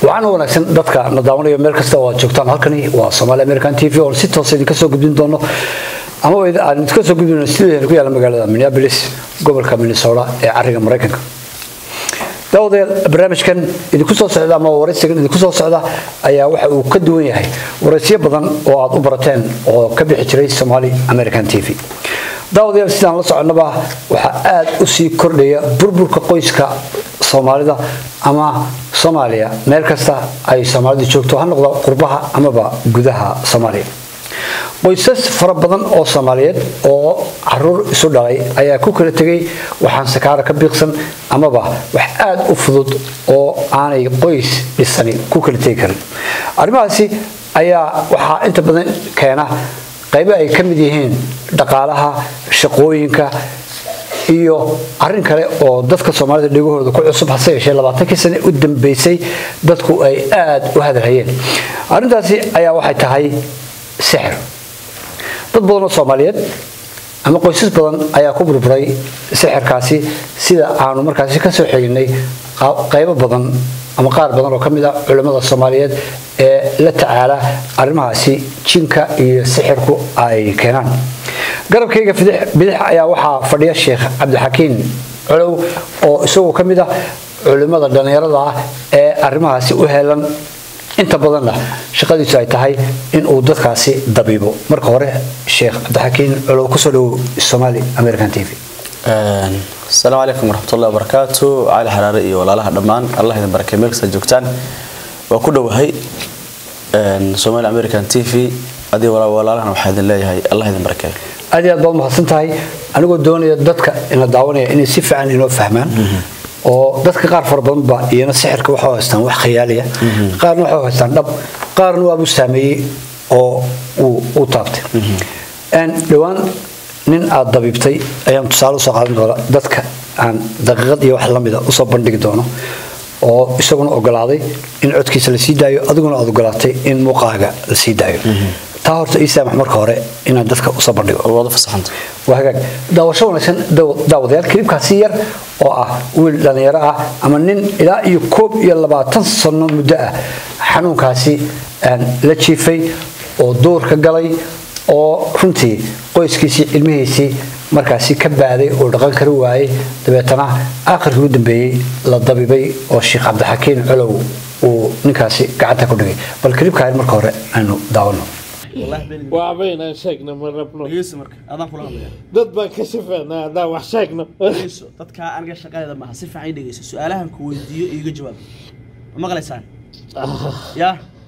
waxaana wanaagsan dadka na daawanayo meel kasta oo aad joogtaan halkani waa somaali american t v oo si toosa idinka soo gudbin doono ama aan idinka soo gudbin studio ku yaala magaalada minneapolis gobolka minnesota ee cariga maraykanka daawadayaal barnaamijkan idinku soo socda ama waraysigan idinku soo socda ayaa waxa uu ka duwan yahay waraysyo badan oo aad u barateen oo ka bixi jiray somaali american t v daawadayaal sidaan la soconnaba waxaa aada u sii kordhaya burburka qoyska soomaalida ama soomaaliya meel kasta ay soomaalidu joogto ha noqdo qurbaha amaba gudaha soomaaliya qoysas fara badan oo soomaaliyeed oo caruur isu dhalay ayaa ku kala tegay waxaan sakaara ka biiqsan amaba wax aada u fudud oo aanay qoys dhisani ku kala tegi karin arrimahaasi ayaa waxaa inta badan keena qaybo ay ka mid yihiin dhaqaalaha shaqooyinka iyo arin kale oo dadka soomaalida dhegahooda ku cusub hase yeeshee labaatankii sane u dambeysay dadku ay aada u hadalhayeen arrintaasi ayaa waxay tahay sixir dad badan oo soomaaliyeed ama qoysas badan ayaa ku burburay sixirkaasi sida aanu markaasi kasoo xiginay qaybo badan ama qaar badan oo ka mid ah culimmada soomaaliyeed ee la tacaala arrimahaasi jinka iyo sixirku ay keenaan garabkayga bidix ayaa waxaa fadhiya sheekh cabdixakiin colow oo isagu ka mid ah culimmada dhallinyarada ah ee arrimahaasi u helan inta badanna shaqadiisu ay tahay inuu dadkaasi dabiibo marka hore sheekh cabdixakiin colow kusoo dhowow somaali american t v asalaamu calaykum waraxmatullahi wabarakaatu cali xaraare iyo walaalaha dhammaan allah idin barakay meel kasta joogtaan waa ku dhowahay somaali american t v adii walaalahana waxaa idin leeyahay allah idin barakeeyo aad iyo aad baad mahadsan tahay anigoo doonaya dadka ina daawanaya inay si fiican inoo fahmaan oo dadka qaar fara badan ba iyana sixirka waxay haystaan wax khiyaaliya qaarna waxay haystaan dhab qaarna waabuu saameeyey oo uu taabtay dhowaan nin aad dabiibtay ayaan tusaale usoo qaadan doona dadka aan daqiiqad iyo wax lamida usoo bandhigi doono oo isaguna ogolaaday in codkiisa la sii daayo adiguna aad ogolaatay in muuqaaga la sii daayo taa horta ii saamax marka hore inaan dadka usoo bandhigo waad fasaxanta waa hagaag daawasho wanaagsan daawadayaal kilibkaasi yar oo ah wiil dhallinyaro ah ama nin ilaa iyo koob iyo labaatan sano muddo ah xanuunkaasi la jiifay oo duurka galay oo runtii qoyskiisii cilmihiisii markaasi ka baaday oo dhaqan kari waayey dabeetana aakhirkii ugu dambeeyey la dabibay oo sheekh cabdixakiin colow uu ninkaasi gacanta ku dhigay bal kilibkaa marka hore aynu daawano waabaynaan sheegna ma rabno dhegeyso marka adaan kula hadlaya dad baan ka shafeynaa haddaan wax sheegno dhegeyso dadkaa aniga shaqadeeda maaha si fiican ii dhegeyso su-aalahan ku weydiiyo iiga jawaab ma maqlaysaan ya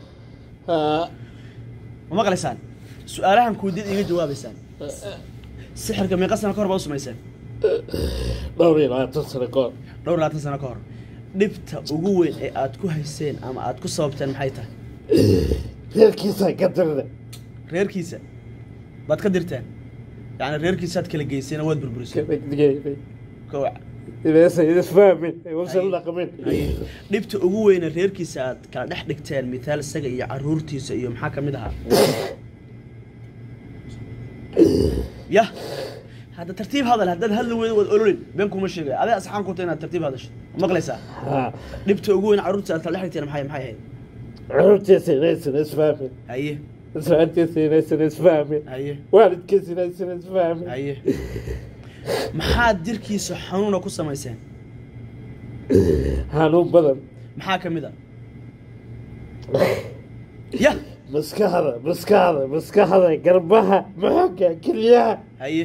ma maqlaysaan su-aalahan ku weydiiyad iiga jawaabaysaan sixirka meeqa sano ka hor baa u samayseen dhowr iyo labaatan sano ka hor dhowr labaatan sano ka hor dhibta ugu weyn ee aad ku hayseen ama aad ku sababteen maxay tahay reerkiisaa ka dirda reerkiisa baad ka dirteen yacni reerkiisaad kala geyseen oo waad burburiseen kowac isfahmin usan dhaqmin dhibta ugu weyne reerkiisa aad kala dhex dhigteen mithaal isaga iyo caruurtiisa iyo maxaa ka mid ahaa yah hadda tartiib hadal haddaad hadli weydo waad ololin been kuma sheegaya adee asxaan ku tahay inaad tartiib hadasho ma maqlaysaa dhibta ugu weyn caruurtiisa aad kala dhex dhigteen maxay maxay ahayd caruurtiisa inaysan isfahmin haye islaantiisa inaysan isfahmin haye waalidkiisa inaysan isfahmin haye maxaad jirkiisa xanuuna ku samayseen xanuun badan maxaa ka mid a yah maskaxda maskaxda maskaxda garbaha maxoga kelyaha haye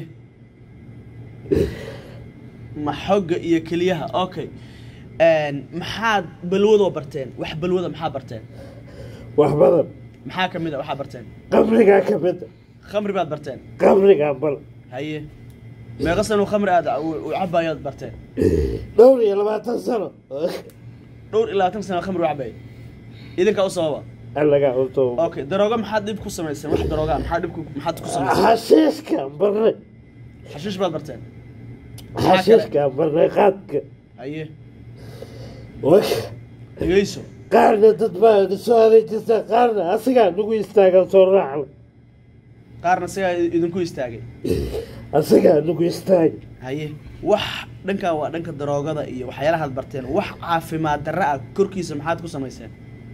ma xogga iyo keliyaha okay maxaad balwadoo barteen wax balwada maxaa barteen wax badan maxaa ka mid a waxaa barteen qabrigaa ka mida khamri baad barteen qabrigaa bal haye meeqa sano khamri aad u cabayaad barteen dhowr iyo labaatan sano dhowr iyo labaatan sano khamri u cabay idinkaa u sababa allagaa uto okay darooga maxaad dhib ku samayseen wax darooga maxaa dhib ku- maxaad ku samayseen xashiishkaan barnay xashiish baad barteen xashiishkaan barnay qaadka haye wak dhegeyso qaarna dad baa soo adeejisa qaarna asigaa nagu istaagan soo raacna qaarna sigaa idinku istaagay asigaa nagu istaag haye wax dhankan waa dhanka daroogada iyo waxyaalahaad barteen wax caafimaad darra ah korkiisa maxaad ku samayseen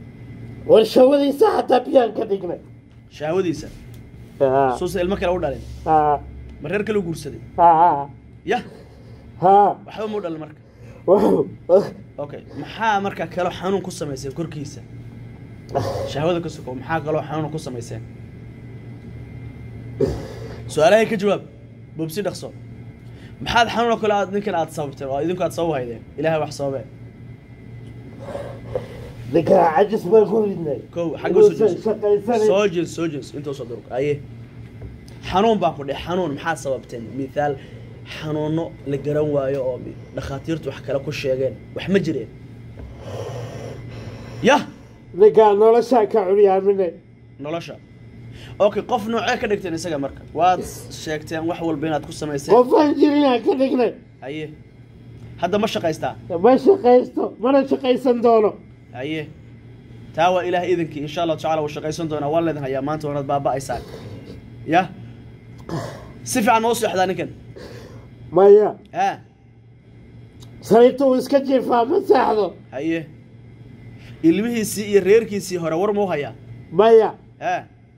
war shawadiisa xataa biyaan ka dhignay shahwadiisa haa suusa ilmo kale u dhalin haa ma reer kale u guursaday haa yah haa waxba muu dhalin marka wow okay maxaa marka kaloo xanuun ku samayseen korkiisa shahwada ka sokow maxaa kaloo xanuun ku samayseen su-aalahay ka jawaab bobsi dhaqso maxaad xanuun oo kale aad ninkan aad sababteen oo idinku aad sabab haydeen ilaahay wax sababee ninkaa cajis baan ku ridnay kow xagga soo Inuusan jees shaqaysanin soo jees soo jees intuu soo durug aye xanuun baan ku dheh xanuun maxaad sababteen mithaal xanuuno la garan waayo oo dhakhaatiirtu wax kale ku sheegeen wax ma jireen yah ninkaa noloshaa ka curyaaminay nolosha okay qof noocee ka dhigteen isaga marka waad sheegteen wax walba inaad ku samayseen qofaan jirinaa ka dhignay haye hadda ma shaqaystaa ma shaqaysto mana shaqaysan doono haye taa waa ilaah idinkii insha allahu tacala wuu shaqaysan doonaa waan leedin hayaa maanta waanaad baaba'aysaan yah si fiican ma u seexdaa ninkan maya ha sariirta uu iska jiifaa ma seexdo haye ilmihiisii iyo reerkiisii hore war ma u hayaa maya ha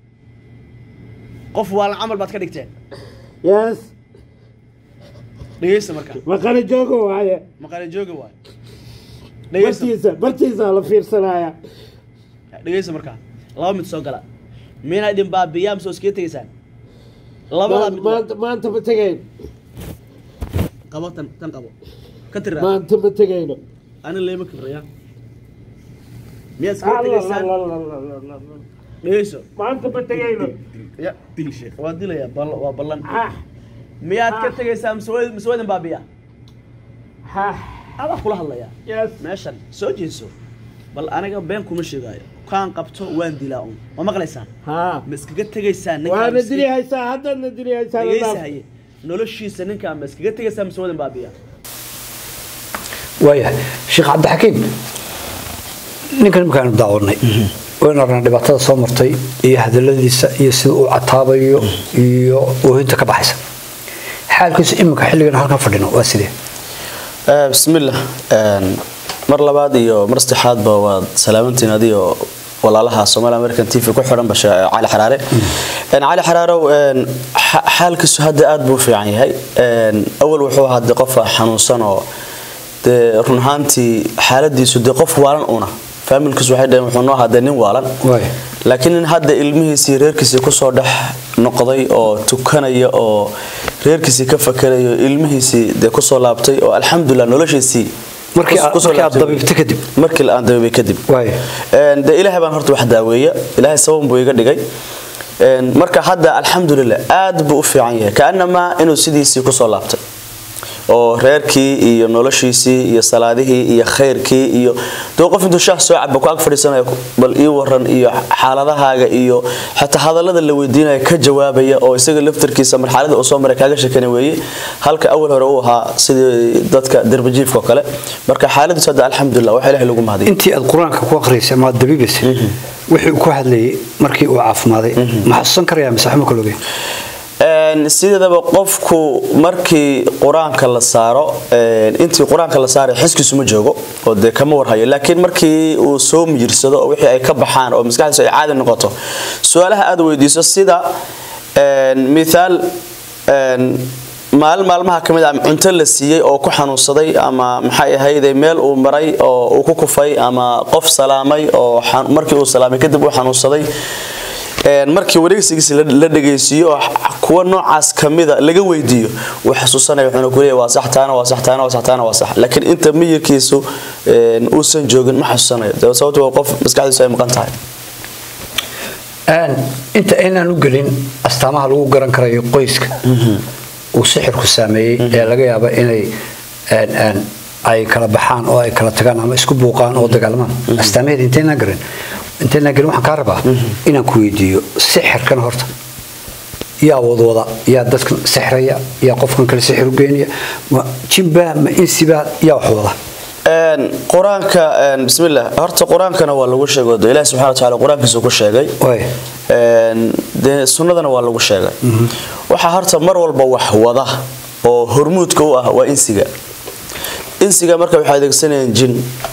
qof waalan camal baad ka dhigteen yes dhegeysta marka maqana jooga waaye maqaale jooga waay dhegeysta bartiisa bartiisa la fiirsanaya dhegeysta markaa laba mid soo gala miina idin baabiyaa mise iskaga tegeysaan labadaa mid maanta maanta ma tegayn qabo tan tan qabo ka tiraa maanta ma tegayno ani leema kibraya miyaad iskaga tegeysaan dhegeyso maanta ma tegayno ya dil sheekh waa dilaya bal waa ballan ah miyaad ka tegeysaa mise waa mise waa idin baabiyaa ah adaa kula hadlaya yes meeshan soo jeeso bal aniga been kuma sheegaayo kaan qabto waan dilaa un ma maqlaysaan haa ma iskaga tegeysaan ninkaan waana miskiin- dili haysaa haddana dili haysaa dhegeysa haye noloshiisa ninkaan ma iskaga tegeysaa mise waa idin baabiyaa waayahay sheekh cabdixakiim ninkan imikaanu daawanay waynu aragnaa dhibaatada soo martay iyo hadaladiisa iyo sida uu cataabayo iyo oohinta ka baxaysa xaalkiisu iminka xilligan halkan fadhino waa sidee Eh, bismillah Een, mar labaad iyo mar saddexaadba waad salaamantiin adiyo walaalaha Somali American TV ku xiran basha Cali Xaraare een Cali Xaraarow een xa- xaalkiisu hadda aad buu u fiican yahay een awal wuxuu ahaa de qof xanuunsan oo de run ahaantii xaaladiisu de qof waalan una familkiisu waxay dhaheen wuxuu noo ahaa de nin waalan Waay. laakiin in hadda ilmihiisii reerkiisii kusoo dhex noqday oo tukanaya oo reerkiisii ka fakerayo ilmihiisii dee kusoo laabtay oo alxamdulilah noloshiisii Markii kus- aad- kusoo markii aad laabtay. dabiibtay kadib? markii aan dabiibay kadib Waay. Een, dee ilaahay baan horta wax daaweeya ilaahay sabab buu iga dhigay Een, marka hadda alxamdulilah aad buu u fiican yahay kaanamaa inuu sidiisii kusoo laabtay oo reerkii iyo noloshiisii iyo salaadihii iyo khayrkii iyo dee qof intuu shaah soo caba ku ag fadhiisanaya bal ii waran iyo xaaladahaaga iyo xataa hadallada la weydiinaya ka jawaabaya oo isaga laftarkiisa marxalada uu soo maray kaaga sheekana weeye halka awal hore uu ahaa sidii dadka derbajiifka oo kale marka xaaladiisu hadda alxamdulilah wax ilaahay lagu mahadiyo intii aad qur-aanka ku akhriysay ama aad dabiibaysay wixii uu ku hadlayay markii uu caafimaday ma xasuusan karayaa mise waxma kala ogeyn Een, sideedaba qofku markii qur-aanka la saaro een, intii qur-aanka la saaray xiskiisu ma joogo oo dee kama warhayo laakiin markii uu soo mijirsado oo wixii ay ka baxaan oo maskaxdiisu ay caadi noqoto su-aalaha aad weydiiso sida een, mithaal een, maalin maalmaha ka mid ah cunto la siiyey oo ku xanuunsaday ama maxay ahayde meel uu maray oo uu ku kufay ama qof salaamay oo xan- markii uu salaamay kadib uu xanuunsaday Een, markii wareegsigiisa la la dhageysiiyo oo x- kuwa noocaas kamida laga weydiiyo wuu xasuusanaya wuxuuna ku leeyahay waa sax taana waa sax taana waa sax taana waa sax laakiin inta miyirkiisu een, uusan joogin ma xasuusanayo dee sababto waa qof maskaxdiisu ay maqan tahay Een, inta aynaan u gelin astaamaha lagu garan karayo qoyska uu sixirku saameeyey ee laga yaaba inay een, een, ay kala baxaan oo ay kala tagaan ama isku buuqaan oo dagaalamaan astaamaheeda intaynaan garin intaynaan gelin waxaan kaa rabaa inaan ku weydiiyo sixirkan horta yaa wadwada yaa dadkan sixraya yaa qofkan kale sixir u geynaya ma jinbaa ma insibaa yaa wax wada Een, qur-aanka een, bismillah horta qur-aankana waa lagu sheegay oo ilaahi subxana watacaala qur-aankiisu ku sheegay Waay. Een, dee sunnadana waa lagu sheegay waxaa horta mar walba wax wada oo hormuudka u ah waa insiga insiga marka waxay adeegsanayaan jin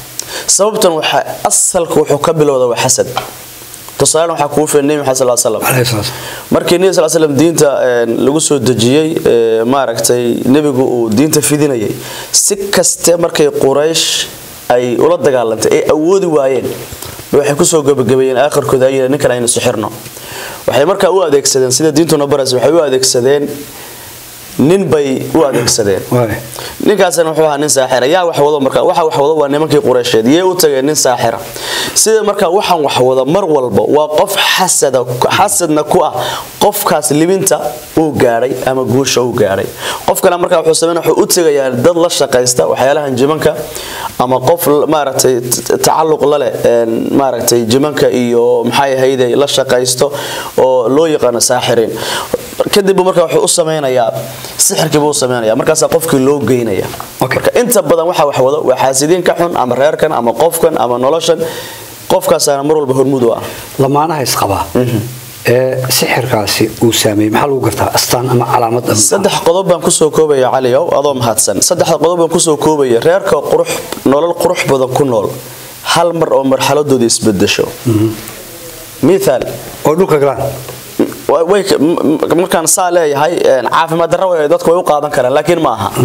sababtan waxa asalka wuxuu ka bilowda waa xasad tusaale waxaa kugu filan nebi maxamed sal slam Alayhi salaam. markii nebi sal slam diinta een, lagu soo dejiyey ee, maaragtay nebigu uu diinta fidinayay si kaste markay quraysh ay ula dagaalantay ay awoodi waayeen waxay kusoo gabagabeeyeen aakhirkooda ay yidhaheen ninkan aynu sixirno waxay markaa u adeegsadeen sida diintuna baraysa waxay u adeegsadeen nin bay u adeegsadeen Waay. ninkaasna wuxuu ahaa nin saaxira yaa wax wado marka waxa wax wado waa nimankii qureysheed yee u tageen nin saaxira sida marka waxaan wax wada mar walba waa qof xasada xasadna ku ah qofkaas libinta uu gaadhay ama guusha uu gaadhay qof kale marka wuxuu sameyn wuxuu u tagayaa dad la shaqaysta waxyaalahan jimanka ama qof maaragtay t- tacalluq la leh een, maaragtay jimanka iyo maxay ahayde la shaqaysto oo loo yaqaano saaxiriin kadib marka wuxuu u sameynayaa sixirkii buu u sameynayaa markaasaa qofkii loo geynaya Okay. marka inta badan waxa wax wado waa xaasidiin ka xun ama reerkan ama qofkan ama noloshan qofkaasaana mar walba hormud u ah lamaanaha isqabaa ee sixirkaasi uu saameeyey maxaa lagu gartaa astaan ama calaamad ama- saddex qodob baan kusoo koobaya caliow adoo mahadsan saddexda qodob baan kusoo koobaya reerka qurux nolol qurux badan ku nool hal mar oo marxaladooda isbedesho mithaal oo dhulka galaan wa- way ka- m- m- markaan saa leeyahay een, caafimaad darro way dadku way u qaadan karaan laakiin ma aha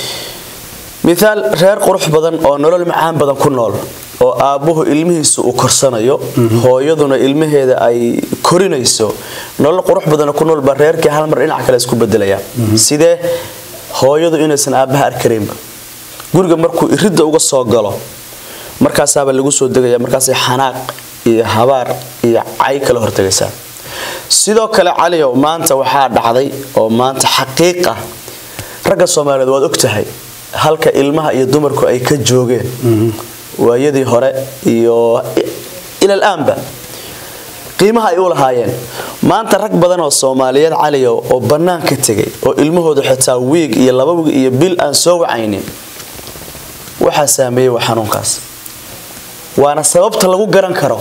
mithaal reer qurux badan oo nolol macaan badan ku nool oo aabbuhu ilmihiisa uu korsanayo hooyaduna ilmaheeda ay korinayso nolol qurux badan ku nool baa reerkii hal mar dhinac kale isku bedelaya sidee hooyadu inaysan aabbaha arkareynba guriga markuu iridda uga soo galo markaasaaba lagu soo degaya markaasay xanaaq iyo habaar iyo cay kala hortagaysaa sidoo kale caliow maanta waxaa dhacday oo maanta xaqiiq ah ragga soomaaliyeed waad ogtahay halka ilmaha iyo dumarku ay ka joogeen waayadii hore iyo ilal aanba qiimaha ay u lahaayeen maanta rag badan oo soomaaliyeed caliyow oo bannaanka tegay oo ilmahooda xitaa wiig iyo laba wiig iyo bil aan soo wacaynin waxaa saameeyey waa xanuunkaas waana sababta lagu garan karo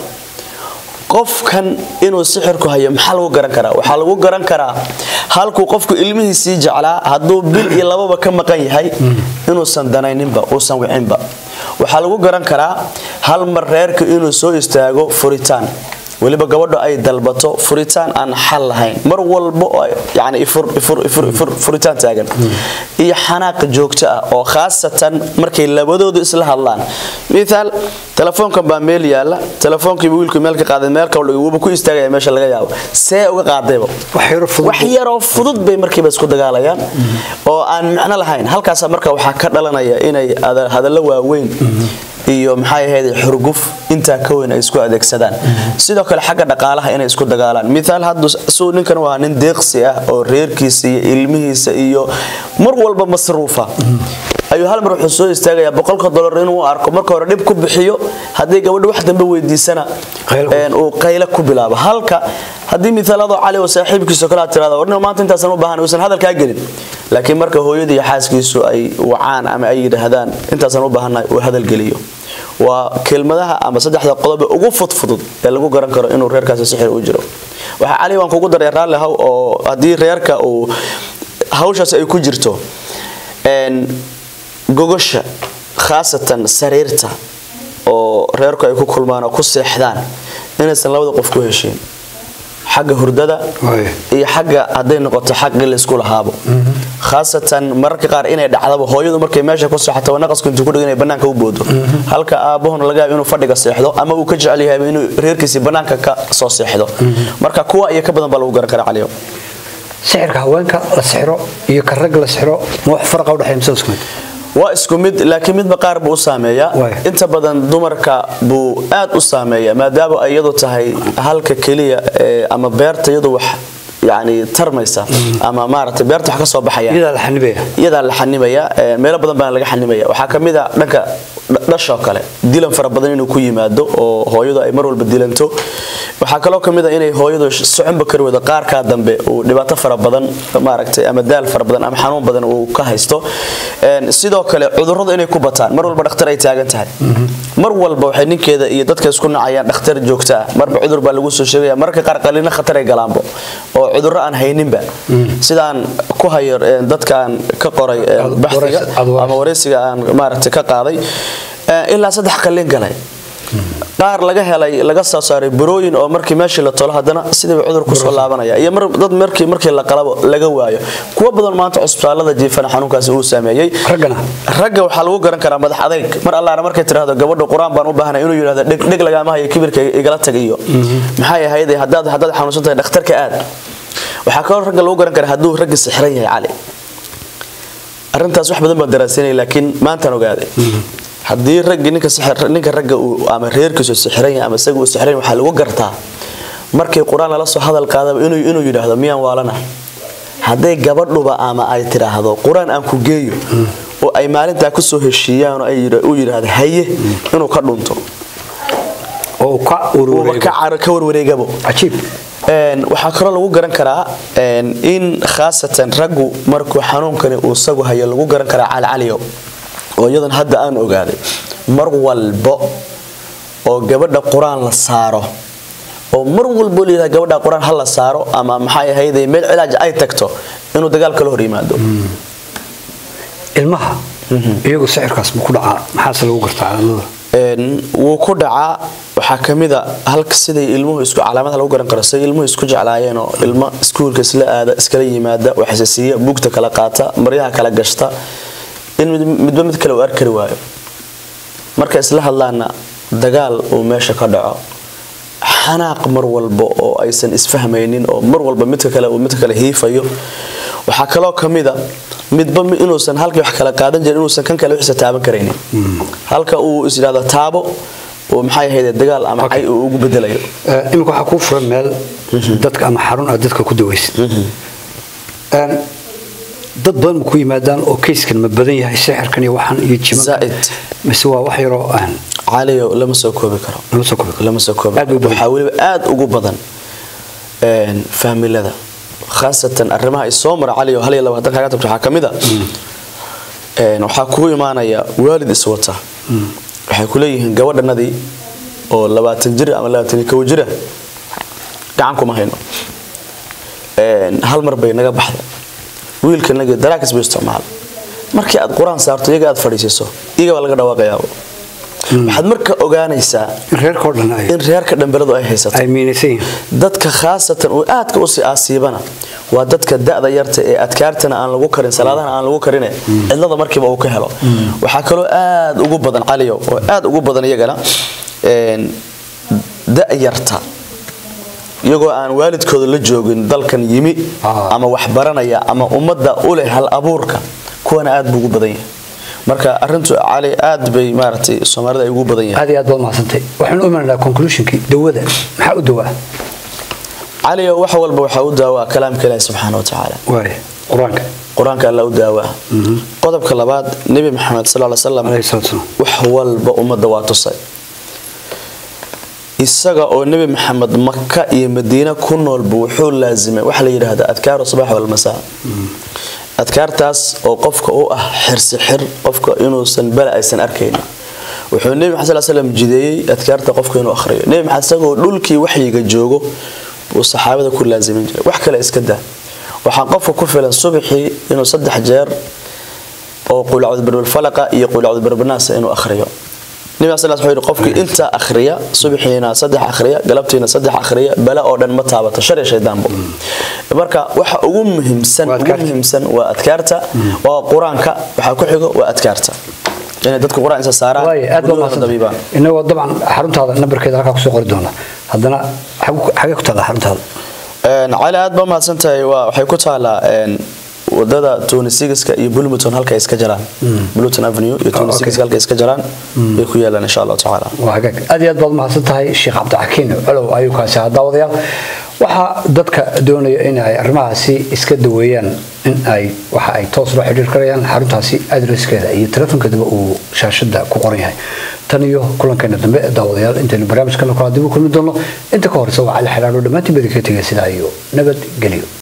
qofkan inuu sixirku hayo maxaa lagu garan karaa waxaa lagu garan karaa halkuu qofku ilmihiisii jeclaa hadduu bil iyo lababa ka maqan yahay inuusan danayninba uusan wicinba waxaa lagu garan karaa hal mar reerka inuu soo istaago furitaan weliba gabadho ay dalbato furitaan aan xal lahayn mar walba oo yani ifur- ifur- ifur- ifur- furitaan taagan iyo xanaaq joogto ah oo khaasatan markay labadoodu isla hadlaan mithaal telefoonkan baa meel yaala telefoonkiiba wiilku meel ka qaaday meel kale wuuba ku istaagaya meesha laga yaabo see uga qaadayba wax yaro fudud wax yaroo fudud bay markiiba isku dagaalayaan oo aan micno lahayn halkaasa marka waxaa ka dhalanaya inay ada- hadallo waaweyn iyo maxay ahayd xurguf intaa ka weyn ay isku adeegsadaan sidoo kale xagga dhaqaalaha inay isku dagaalaan mithaal haddu suu ninkan waa nin deeqsi ah oo reerkiisa iyo ilmihiisa iyo mar walba masruufa ayuu hal mar wuxuu soo istaagayaa boqolka dolar inuu arko marka hore dhib ku bixiyo haddii gabadha wax dambe weydiisana Qaylo ku- een, uu qaylo ku bilaabo halka haddii mithaaladoo cali oo saaxiibkiisa kale aad tirahdo warnimo maanta intaasan u baahan uusan hadalkaa gelin laakiin marka hooyadii iyo xaaskiisu ay wacaan ama ay yidhaahdaan intaasan u baahannahay uu hadalgeliyo waa kelmadaha ama saddexda qodob ee ugu fudfudud ee lagu garan karo inuu reerkaasi sixir u jiro waxaa cali waan kugu daray raalli haw oo haddii reerka uu hawshaas ay ku jirto een, gogosha khaasatan sariirta oo reerku ay ku kulmaan oo ku seexdaan inaysan labada qof ku heshiin xagga hurdada Waay. iyo xagga hadday noqoto xaqii laysku lahaabo khaasatan mararka qaar inay dhacdaba hooyadu markay meesha ku seexato naqasku intuu ku dhigan inay bannaanka u boodo halka aabbahuna laga yaabo inuu fadhiga seexdo ama uu ka jecel yahay inuu reerkiisii bannaanka ka soo seexdo marka kuwa iyo ka badan baa lagu garan karaa caliyo sixirka haweenka la sixiro iyo ka rag la sixiro ma wax faraqa u dhexeeya mise isku mid waa isku mid laakiin midba qaar buu u saameeyaa Waay. inta badan dumarka buu aad u saameeyaa maadaama ay iyadu tahay halka keliya ee, ama beerta iyadu wax yani tarmaysa ama maaragtay beerta wax ka soo baxaya iyadaa la xanibaya iyadaa la xanimaya ee, meelo badan baa laga xanimaya waxaa ka mid a dhanka dh- dhashoo kale dilan fara badan inuu ku yimaado oo hooyadu ay mar walba dilanto waxaa kaloo ka mid a inay hooyadu sh- soconba kari wado qaarkaa dambe uu dhibaato fara badan maaragtay ama daal fara badan ama xanuun badan uu ka haysto Een, sidoo kale cudurradu inay ku bataan mar walba dhakhtar ay taagan tahay mar walba waxay ninkeeda iyo dadka isku nacayaan dhakhtar joogta ah marba cudur baa lagu soo sheegaya mararka qaar qalina khatar ay galaanbo oo cudurro aan hayninba sidaan ku hayo een, dadkaan ka qoray een, Ad- baxsiga waraysi- ad waraysi. ama waraysiga aan maaragtay ka qaaday Eh, ilaa saddex qalin galay qaar laga helay laga soo saaray burooyin oo markii meeshii la tolo haddana sidiiba cudur kusoo laabanaya iyo mar- dad markii markii la qalabo laga waayo kuwa badan maanta cusbitaalada jiifana xanuunkaasi uu saameeyey raggana ragga waxaa lagu garan karaa madax adayg mar allaana markay tiraahdo gabadha qur-aan baan u baahnay inuu yidhahdo dheg dheg lagaama hayo kibirka igala tag iyo maxay ahayd haddaad haddaad xanuunsan tahay dhakhtarka aad waxaa kaloo ragga lagu garan karaa hadduu ragga sixran yahay cali arrintaas wax badan baan daraasanay laakiin maantaan ogaaday haddii raggi ninka sixir- ninka ragga uu ama reerkiisu sixran yahay ama isaga uu sixran yahay waxaa lagu gartaa markii qur-aan lala soo hadal qaadaba inuu inuu yidhaahdo miyaan waalana hadday gabadhuba ama ay tidhaahdo qur-aan aan ku geeyo oo ay maalintaa kusoo heshiiyaan oo ay yidha- uu yidhaahdo haye inuu ka dhunto oo uu ka uuba ururey ka car- ka warwareegabo cajiib Een, waxaa kaloo lagu garan karaa een, in khaasatan raggu markuu xanuunkani uu isagu hayo lagu garan karaa calcaliyo oo iyadan hadda aan ogaaday mar walbo oo gabadha qur-aan la saaro oo mar walbo layidhaha gabadha qur-aan ha la saaro ama maxay ahayde meel cilaaj ay tagto inuu dagaal kala hor yimaado ilmaha iyagu sixirkaas ma ku dhacaa maxaase lagu gartaa calaamada Een, wuu ku dhacaa waxaa kamid a halka siday ilmuhu isku calaamadaha lagu garan karo siday ilmuhu isku jeclaayeen oo ilmo iskuulka isla aada iskala yimaada waxsasiiya buugta kala qaata maryaha kala gashta in mid- midba mid kale uu arkari waayo marka isla hadlaana dagaal uu meesha ka dhaco xanaaq mar walba oo aysan isfahmaynin oo mar walba midka kale uu midka kale hiifayo waxaa kaloo kamid a midba mi- inuusan halkii wax kala qaadan jirin inuusan kan kale wixisa taaban karaynin halka uu is yidhahdo taabo oo maxay ahayd dagaal ama cay uu ugu bedelayo Eh, iminka waxaa kuu furan meel dadka ama xarun aad dadka ku dawaysid Een, dad badan ma ku yimaadaan oo keyskan ma badan yahay sixirkan iyo waxan iyo jiman Zaa'id. mise waa wax yaroo aan caliyo lama soo koobi karo lama soo koobi karo. lama soo koobi Aad buu badan waxaa weliba aad ugu badan een, faamilada khaasatan arrimaha ay soo mara caliyo hal iyo labaatan kaga tagto waxaa kamid a een, waxaa kugu imaanaya waalid iswata waxay ku leeyihiin gabadhanadii oo labaatan jir ama labaatan iyo kow jira gacan kuma hayno Een, hal mar bay naga baxda wiilkanagi daraakis buu isticmaala markii aad qur-aan saarto iyaga aad fadhiisiiso iyaga baa laga dhawaaqayaa waxaad marka ogaanaysaa in reerkao dhan ay in reerka dhambaladu ay haysato ay miinaysan yihiin dadka khaasatan uu aadka usii aasiibana waa dadka da'da yarta ee adkaartana aan lagu karin salaadahana aan lagu karine cidlada markiiba uu ka helo waxaa kaloo aad ugu badan caliyo oo aad ugu badan iyagana een, da'yarta iyagoo aan waalidkooda la joogin dalkan yimi Ah. ama wax baranaya ama ummadda u leh hal abuurka kuwana aad buu ugu badan yahay marka arintu cali aad bay maaragtay soomaalida ay ugu badan yahay aad iyo aad baad mahadsantay waxaan u imanaynaa conclusionkii dawada maxaa u dawaa cali wax walba waxaa u daawaa kalaamka ilaahi subxaana wa tacaala waay qur-aanka qur-aanka alla u daawaa qodobka labaad nebi maxamed sal ly slam alayhi salaatu wasalaam wax walba ummadda waa tusay isaga oo nebi maxamed maka iyo madiine ku noolba wuxuu laasimay waxa la yidhaahda adkaaru subax walmasaa adkaartaas oo qofka u ah xirsi xir qofka inuusan bala aysan arkaynin wuxuu nebi maxamed sal slam jideeyey adkaarta qofka inuu akhriyo nebi maxamed isagoo dhulkii waxyiga joogo buu saxaabada ku laasimin jiray wax kale iska daa waxaa qofka ku filan subaxii inuu saddex jeer oo qulacudbarbalfalaqa iyo qulacudbarbanaasa inuu akhriyo nabi sal wuxuu yidhi qofkii inta akhriya subaxiina saddex akhriya galabtiina saddex akhriya bala oo dhan ma taabato shar iyo shaydaanbo marka waxa ugu muhiimsan Waa ugu adkaarta. muhiimsan waa adkaarta waa qur-aanka waxaa ku xigo waa adkaarta inay dadku qur-aan isa saaraan waay aad baa guryahoodana dabiibaan mahadsantay inagoo dabcan xaruntaada nambarkeeda halkaa kusoo qori doona haddana xagu- xagee ku taalla xaruntaada Een, cali aad baa mahadsan tahay waa waxay ku taalaa een, wadada tunisigiska iyo bulmuton halka ay iska jaraan bulmuton avenue iyo tunisigiska halka ay iska jaraan bay ku yaalaan insha allahu tacaala waa hagaag aad iyo aad baad mahadsan tahay sheekh cabdixakiin colow ayuu kaasi ahaa daawadayaal waxaa dadka doonaya in ay arrimahaasi iska daweeyaan in ay waxa ay toos loo xidhiir karayaan xaruntaasi adreskeeda iyo telefonkeedaba uu shaashada ku qoran yahay tan iyo kulankeena dambe daawadayaal intaynu barnaamijkana kala dib u kulmi doono inta ka horeysa waa cali xidhaadho dhammaantiin badi ka tegaya sidaa iyo nabadgelyo